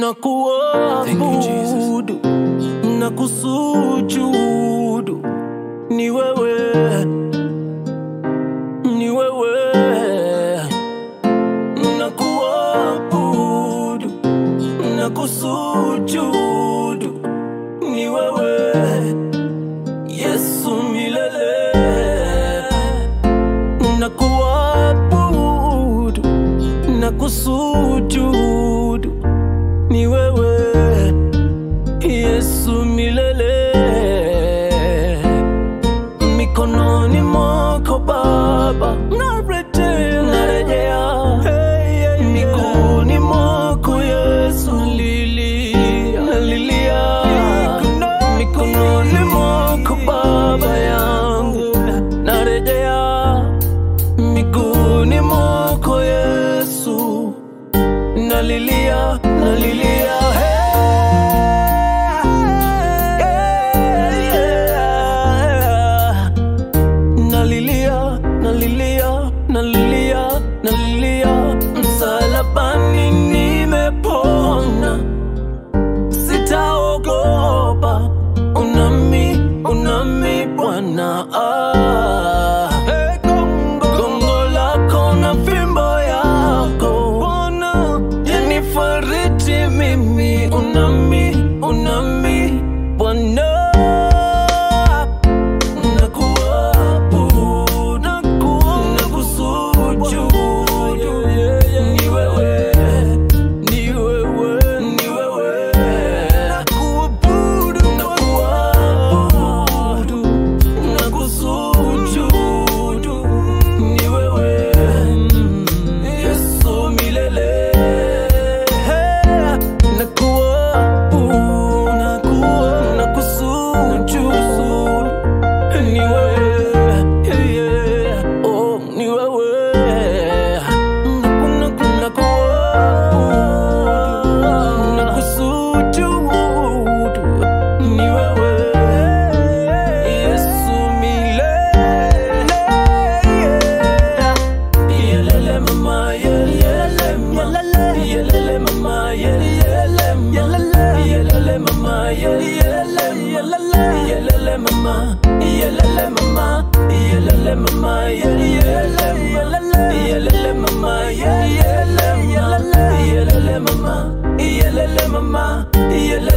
na kuabudu na kusujudu ni wewe, ni wewe na kuabudu na kusujudu ni wewe Yesu milele na kuabudu na kusujudu ni wewe Yesu milele mikononi mwako Baba narejea, narejea miguuni mwako Yesu nalilia, nalilia mikononi mwako Baba yangu narejea miguuni mwako Yesu nalilia, nalilia hey, yeah. Nalilia, nalilia, nalilia, nalilia Msalabani nimepona Sitaogopa Unami, unami Bwana ah. Gongo lako na fimbo yako Bwana yanifariji mimi Unami, unami Bwana Nakuabudu, nakusujudu. Ni wewe, ni wewe, ni wewe. Nakuabudu, nakuabudu, nakusujudu. Ni wewe, Yesu milele. Nakuabudu, nakuabudu, nakusujudu. Ni wewe, yeah, yeah. Oh, ni wewe. Naku- naku- nakuabudu, nakusujudu. Ni wewe, Yesu milele. Yelele mama, yelele mama. Yelele mama, yelele mama. Yelele mama, yelele mama. Yelele mama, yelele mama. Yelele mama, yelele mama. Yelele mama, yelele mama. Yelele mama, yelele mama. Yelele